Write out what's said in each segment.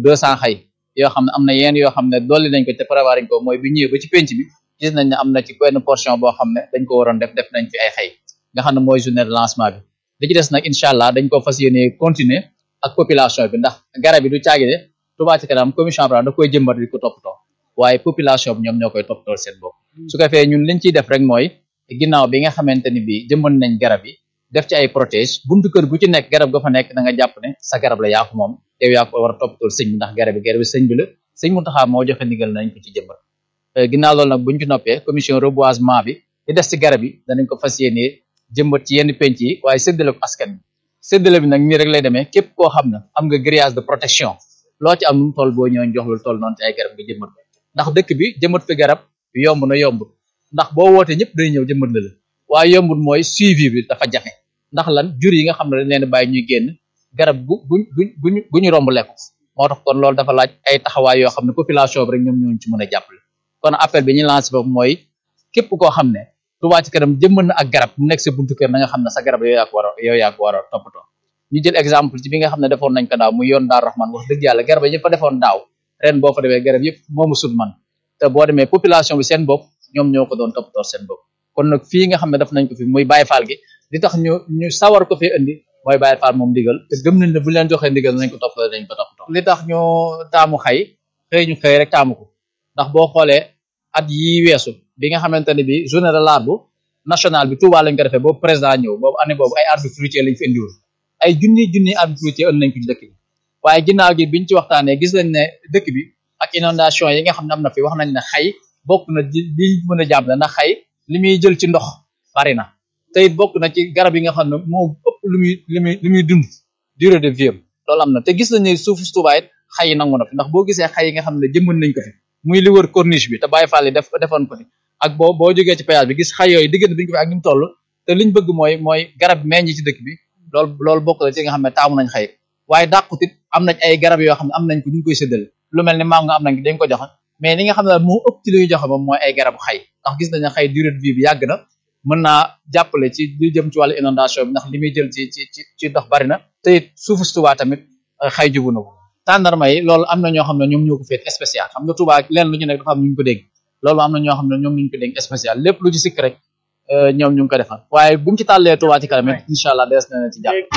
deux cent xay yoo xam ne am na yenn yoo xam ne dolli nañ ko te prévoir nañ ko mooy bi ñëwee ba ci penc bi gis nañ ne am na ci benn portion boo xam ne dañ ko waroon def def nañ fi ay xay nga xam ne mooy journée de lancement bi li ci des nag incha allah dañ ko fas yéene continuer ak population bi ndax garab yi du caagi de Touba Ca Kanam commission bi da koy jëmbat di ko toppatoo waaye population bi ñoom ñoo koy toppatoo seen bopp su ko fee ñun liñ ciy def rek mooy ginnaaw bi nga xamante ni bi jëmbat nañ garab yi def ci ay protège buntu kër gu ci nekk garab ga fa nekk da nga jàpp ne sa garab la yaa ko moom yow yaa ko war a toppatoo sëñ bi ndax garab bi garab bi sëñ bi la sëñ Mountakha moo joxe ndigal nañ ko ci jëmbat ginnaaw loolu nag buñ ci noppee commission reboisement bi di des ci garab yi danañ ko fas yéenee jëmbat ci yenn penc yi waaye séddale ko askan bi séddale bi nag nii rek lay demee képp koo xam ne am nga grillage de protection loo ci am nu mu toll boo ñëwee jox lu toll noonu ci ay garab nga jëmbat ko ndax dëkk bi jëmbat fi garab yomb na yomb ndax boo wootee ñëpp day ñëw jëmbat la la waaye yombul mooy suivi bi dafa jafe ndax lan jur yi nga xam ne dañ leen bàyyi ñuy génn garab gu guñ guñ guñ gu ñu romb lekk moo tax kon loolu dafa laaj ay taxawaay yoo xam ne population bi rek ñoom ñoo ci mën a jàppale kon appel bi ñu lancé foofu mooy képp koo xam ne Touba Ca Kanam jëmbat na ak garab mu nekk sa buntu kër na nga xam ne sa garab yow yaa ko war a yow yaa ko war a toppatoo ñu jël exemple ci bi nga xam ne defoon nañ ko daaw muy yoon Daaru Rahman wax dëgg yàlla garab yi fa defoon daaw ren boo fa demee garab yëpp moomu sut man te boo demee population bi seen bopp ñoom ñoo ko doon toppatoo seen bopp kon nag fii nga xam ne def nañ ko fi muy Baye Fall gi li tax ñu ñu sawar ko fi indi mooy Baye Fall moom ndigal te gëm nañ ne bu leen joxee ndigal nañ ko toppatoo dañ ko toppatoo li tax ñu taamu xay xëy ñu xëy rek taamu ko ndax boo xoolee at yi weesu bi nga xamante ne bi journée de l'arbre national bi Touba lañ ko defee boobu président ñëw boobu année boobu ay arbres fruitiers lañ fi indiwoon ay junni junni arbres fruitiers ënd nañ ko ci dëkk bi waaye ginnaaw gi biñ ci waxtaanee gis nañ ne dëkk bi ak inondation yi nga xam ne am na fi wax nañ ne xay bokk na li mën a jàpp ndax xay li muy jël ci ndox bari na te it bokk na ci garab yi nga xam ne moo ëpp lu muy lu muy lu muy dund durée de vie loolu am na te gis nañ ne suufu Touba it xay yi nangu na fi ndax boo gisee xay yi nga xam ne jëmbat nañ ko fi muy li wër corniche bi te Baye Fall yi def defoon ko fi ak boo boo jógee ci péage bi gis xay yooyu diggante bi ñu ko fi ak ni mu toll te liñ bëgg mooy mooy garab meññ ci dëkk bi loolu loolu bokk la ci nga xam ne taamu nañ xay waaye dàqut it am nañ ay garab yoo xam ne am nañ ko ñu ngi koy séddale lu mel ni mango am nañ dañ ko joxe mais li nga xam ne moo ëpp ci li ñu joxe moom mooy ay garabu xay ndax gis nañ ne xay durée de vie bi yàgg na mën naa jàppale ci li jëm ci wàllu inondation bi ndax li muy jël ci ci ci ci ndox bari na te it suufu Touba tamit xay jubu na ko tàndarma yi loolu am na ñoo xam ne ñoom ñoo ko féet spécial xam nga Touba leen lu ci nekk dafa am ñu ñu ko dégg loolu am na ñoo xam ne ñoom ñu ko dégg spécial lépp lu ci sikk rek ñoom ñu ngi ko defal waaye bu mu ci tàllee Touba Ca Kanam incha allah dees na ci jàpp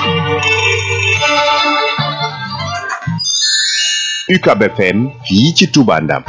UCAB FM fii ci Touba Ndam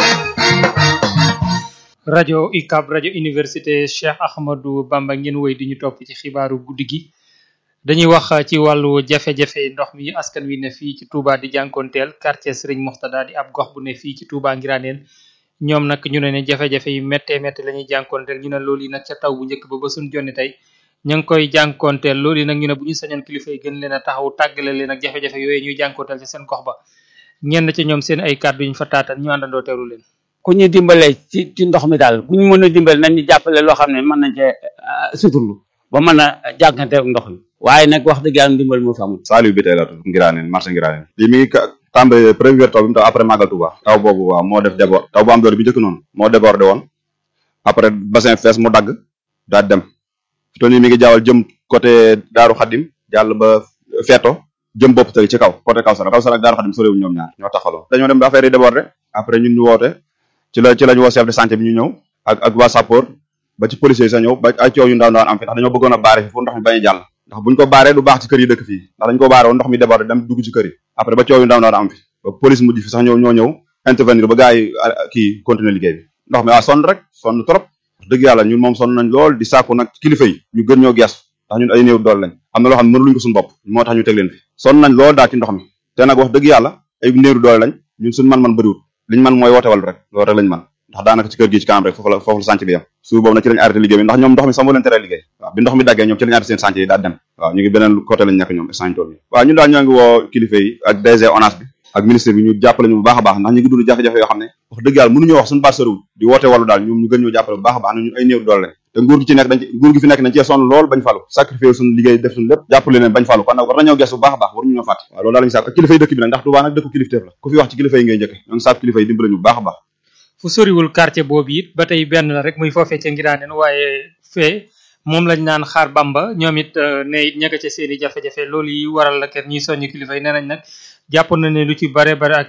rajo UCAB rajo université Cheikh Ahmadou Bamba ngeen woy di ñu topp ci xibaaru guddi gi dañuy wax ci wàllu jafe-jafe ndox mi askan wi ne fii ci Touba di jànkoonteel quartier Serigne Moxtada di ab gox bu ne fii ci Touba Ngiraneen ñoom nag ñu ne ne jafe-jafe yu méttee métti la ñuy jànkoonteel ñu ne loolu yi nag ca taw bu njëkk ba ba suñ jonni tey ña ngi koy jànkoonteel loolu yi nag ñu ne bu ñu sañoon kilifa yi gën leen a taxaw tàggale leen ak jafe-jafe yooyu ñuy jànkoonteel ci seen gox ba ñenn ci ñoom seen ay kàddu ñu fa taatan ñu àndandoo teewlu leen ku ñu dimbale ci ci ndox mi daal ku ñu mën a dimbale nañ ñu jàppale loo xam ne mën nañ cee suturlu ba mën a jànkante ak ndox mi waaye nag wax dëgg yàlla dimbal moo fi amul Saliou bi tey la tudd Ngiraaneen marché Ngiraaneen lii mi ngi tàmbale première taw bi mu taw après Magal Touba taw boobu waaw moo def débord taw bu am doole bi njëkk noonu moo débordé woon après bassin fees mu dagg daal dem fi toll nii mi ngi jaawal jëm côté Daaru Xadim jàll ba Feeto jëm bopp tëri ci kaw côté Kawsara Kawsara ak Daaru Xadim sorewuñ ñoom ñaar ñoo taxaloo dañoo dem ba affaire yi débordé après ñun ñu woote ci la ci lañu woo chef de santé bi ñu ñëw ak ak waa sapeur ba ci policiers yi sa ñëw ba ay coow yu ndaw ndaw am fi ndax dañoo bëggoon a baare fi fu ndox mi bañ a jàll ndax buñ ko baaree du baax ci kër yi dëkk fii ndax dañ ko baare woon ndox mi débordé dem dugg ci kër yi après ba coow yu ndaw ndaw am fi ba police mujj fi sax ñëw ñoo ñëw intervenir ba gars yi kii continuer liggéey bi ndox mi waa sonn rek sonn trop dëgg yàlla ñun moom sonn nañ lool di sàkku nag kilifa yi ñu gën ñoo gees ndax ñun ay néew dool lañ am na loo xam ne mënuluñ ko suñu bopp moo tax ñu teg leen fi sonn nañ lool daal ci ndox mi te nag wax dëgg yàlla ay néew doole lañ ñun suñu man-man bëriwul liñ man mooy woote wal rek loolu rek lañ man ndax daanaka ci kër gi ci kanam rek foofu la foofu la sànc bi yam suuf boobu nag ci lañ arrêté liggéey bi ndax ñoom ndox mi sax moo leen teree liggéey waaw bi ndox mi daggee ñoom ci lañ arrêté seen sànc yi daal dem waaw ñu ngi beneen côté lañ nekk ñoom sànc tool bi waaw ñun daal ñoo ngi woo kilifa yi ak DG ONAS bi ak ministre bi ñu jàppale ñu bu baax a baax ndax ñu ngi dund jafe-jafe yoo xam ne wax dëgg yàlla mënuñoo wax suñu baat soriwul di woote wàllu daal ñoom ñu gën ñoo jàppale bu baax a baax na ñun ay néew doole lañ te nguur gi ci nekk dañ ci nguur gi fi nekk dañ cee sonn lool bañ falu sacrifié suñu liggéey def suñu lépp jàppale leen bañ falu kon nag war nañoo gestu bu baax a baax waruñu ñoo fàtte waaw loolu daal lañu sàkk ak kilifa yi dëkk bi nag ndax Touba nag dëkku kilifteef la ku fi wax ci kilifa yi ngay njëkke ñoo ngi sàkk kilifa yi dimbale ñu bu baax a baax fu soriwul quartier boobu it ba tey benn la rek muy foofee ca Ngiraaneen waaye fee moom lañ naan xaar bamba ñoom it ne it ña nga ca seen i jafe-jafe loolu yi waral la kat ñuy soññ kilifa yi nee nañ nag jàpp na ne lu ci bare bare ak